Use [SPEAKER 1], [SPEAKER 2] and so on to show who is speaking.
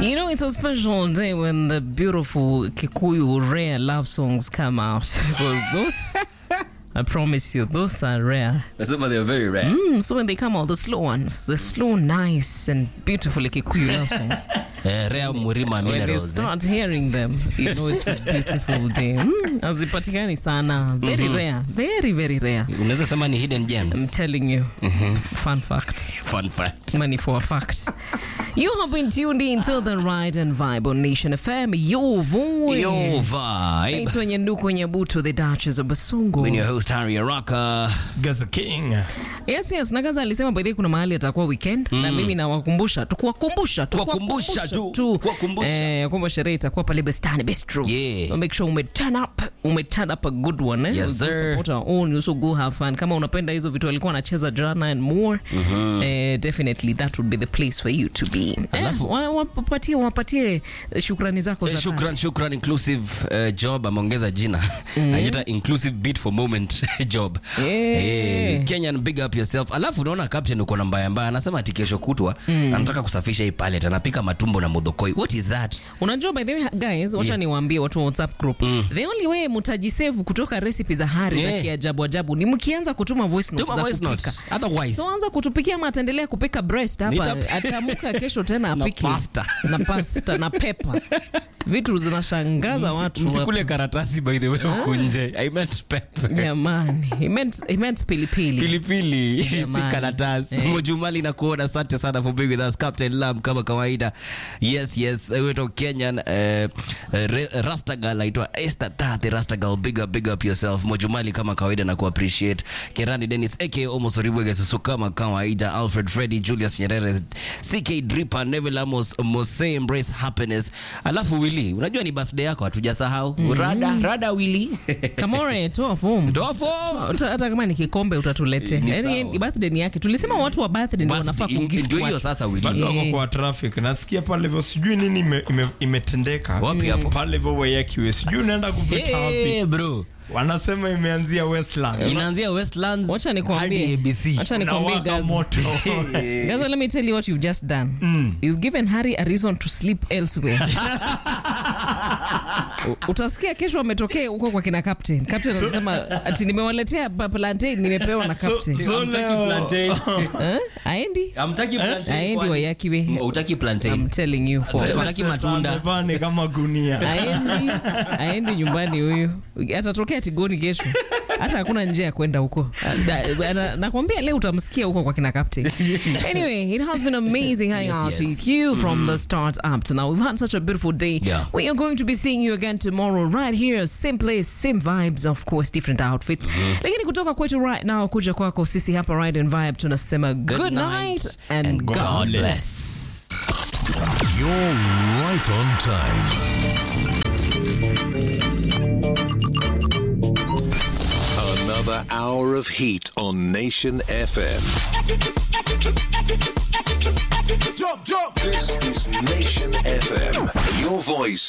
[SPEAKER 1] You know, it's a special day when the beautiful Kikuyu rare love songs come out because those, I promise you, those are rare.
[SPEAKER 2] Some of them are very rare.
[SPEAKER 1] Mm, so when they come out, the slow ones, the slow, nice, and beautiful Kikuyu love songs,
[SPEAKER 2] Eh, rare Murima
[SPEAKER 1] when you
[SPEAKER 2] minerals. eh?
[SPEAKER 1] start hearing them, you know it's a beautiful day. Mm, hazipatikani sana. Very rare. Very, very rare.
[SPEAKER 2] Unaweza sema ni hidden
[SPEAKER 1] I'm
[SPEAKER 2] gems.
[SPEAKER 1] telling you. Fun fact.
[SPEAKER 2] Fun fact.
[SPEAKER 1] Money for a fact. You have been tuned in to the Ride and Vibe on Nation FM, your voice.
[SPEAKER 2] Your vibe.
[SPEAKER 1] Naitwa Nyanduku Nyabuto, the Duchess of Basungu.
[SPEAKER 2] When your host Harry Araka.
[SPEAKER 3] Gaza King.
[SPEAKER 1] Yes, yes, Nagaza alisema by the way kuna mahali atakuwa weekend na mimi nawakumbusha tu kuwakumbusha tu
[SPEAKER 2] Kuwakumbusha tu, kuwakumbusha.
[SPEAKER 1] eh kwamba sherehe itakuwa pale Bustani Bistro.
[SPEAKER 2] Yeah.
[SPEAKER 1] So make sure ume turn up, ume turn up a good one eh.
[SPEAKER 2] Yes,
[SPEAKER 1] Go
[SPEAKER 2] sir.
[SPEAKER 1] Support our own, you also go have fun. Kama unapenda hizo vitu alikuwa anacheza jana and more, eh, definitely that would be the place for you to be. Eh, wa- wapatie wapatie shukrani zako za
[SPEAKER 2] Eh, Shukran,
[SPEAKER 1] dhati.
[SPEAKER 2] shukran inclusive uh, job ameongeza jina anaita inclusive beat for moment job
[SPEAKER 1] Yeah.
[SPEAKER 2] Eh, Kenyan big up yourself alafu unaona captain uko na mbaya mbaya anasema ati kesho kutwa anataka kusafisha hii palette anapika matumbo na modokoi what is that
[SPEAKER 1] unajua by the way guys wacha niwaambie watu wa whatsapp group the only way mutajisevu kutoka recipe za hari
[SPEAKER 2] Yeah.
[SPEAKER 1] za kiajabu ajabu ni mkianza kutuma voice notes
[SPEAKER 2] Tuma
[SPEAKER 1] za
[SPEAKER 2] voice
[SPEAKER 1] kupika
[SPEAKER 2] notes. Otherwise-
[SPEAKER 1] so anza kutupikia ama ataendelea kupika breast hapa
[SPEAKER 2] Nita-
[SPEAKER 1] atamuka kesho tena
[SPEAKER 2] Na
[SPEAKER 1] apike
[SPEAKER 2] pasta.
[SPEAKER 1] na pasta na pepa vitu zinashangaza watu hapa.
[SPEAKER 2] msikule karatasi by the way huku nje i meant pep
[SPEAKER 1] jamani he meant, he meant pilipili
[SPEAKER 2] pilipili si
[SPEAKER 1] Jamani.
[SPEAKER 2] karatasi
[SPEAKER 1] Eh.
[SPEAKER 2] mojumali na kuona asante sana for being with us captain lam kama kawaida yes yes weto kenyan uh, uh, rastagal aitwa esther tate rastagal big up big up yourself mojumali kama kawaida na kuappreciate kerani dennis aka almost ribwege susu kama kawaida alfred freddy julius nyerere ck dripa neville amos mose embrace happiness alafu wili unajua ni birthday yako hatujasahau rada rada wili
[SPEAKER 1] kamore toa fomu
[SPEAKER 2] dofo
[SPEAKER 1] hata hata kama ni kikombe utatuletea
[SPEAKER 2] Ni
[SPEAKER 1] yani
[SPEAKER 2] sawa.
[SPEAKER 1] birthday ni yake tulisema watu wa birthday ndio wanafaa kugift
[SPEAKER 2] ndio hiyo
[SPEAKER 1] watu.
[SPEAKER 2] sasa wili
[SPEAKER 3] bado wako
[SPEAKER 1] Eh.
[SPEAKER 3] kwa traffic nasikia pale hivyo sijui nini ime- ime- imetendeka
[SPEAKER 2] Wapi hapo?
[SPEAKER 3] pale hivyo wayakiwe sijui unaenda kupita wapi
[SPEAKER 2] Hey, bro
[SPEAKER 3] wanasema imeanzia westland
[SPEAKER 2] inaanzia westlands
[SPEAKER 1] wacha
[SPEAKER 2] hadi
[SPEAKER 1] nikwambie
[SPEAKER 2] abc
[SPEAKER 1] wacha nikwambie
[SPEAKER 3] nawaka
[SPEAKER 1] guys
[SPEAKER 3] moto
[SPEAKER 1] Gaza, let me tell you what you've just done. You've given Harry a reason to sleep elsewhere. U- Utasikia kesho ametokea huko kwa kina captain. Captain anasema ati nimewaletea pa- plantain nimepewa na captain.
[SPEAKER 3] so leo-
[SPEAKER 1] Eh? Aendi? Aendi wayakiwe.
[SPEAKER 2] utaki
[SPEAKER 1] I'm telling you for
[SPEAKER 2] Utaki matunda.
[SPEAKER 3] Amevaa ni kama gunia
[SPEAKER 1] aendi aendi nyumbani huyu atatokea tigoni kesho hata hakuna njia ya kwenda huko Na- na- nakwambia leo utamsikia huko kwa kina captain anyway it has been amazing hanging
[SPEAKER 2] Yes,
[SPEAKER 1] out
[SPEAKER 2] yes.
[SPEAKER 1] with you from the start up to now we've had such a beautiful day
[SPEAKER 2] Yeah.
[SPEAKER 1] we are going to be seeing you again tomorrow right here same place same vibes of course different outfits lakini kutoka kwetu right now kuja kwako sisi hapa ride and vibe tunasema good, night, and, God,
[SPEAKER 2] God
[SPEAKER 1] bless.
[SPEAKER 2] bless.
[SPEAKER 4] You're right on time.
[SPEAKER 5] Another hour of heat on Nation FM. Jump, jump. This is Nation FM. Your voice,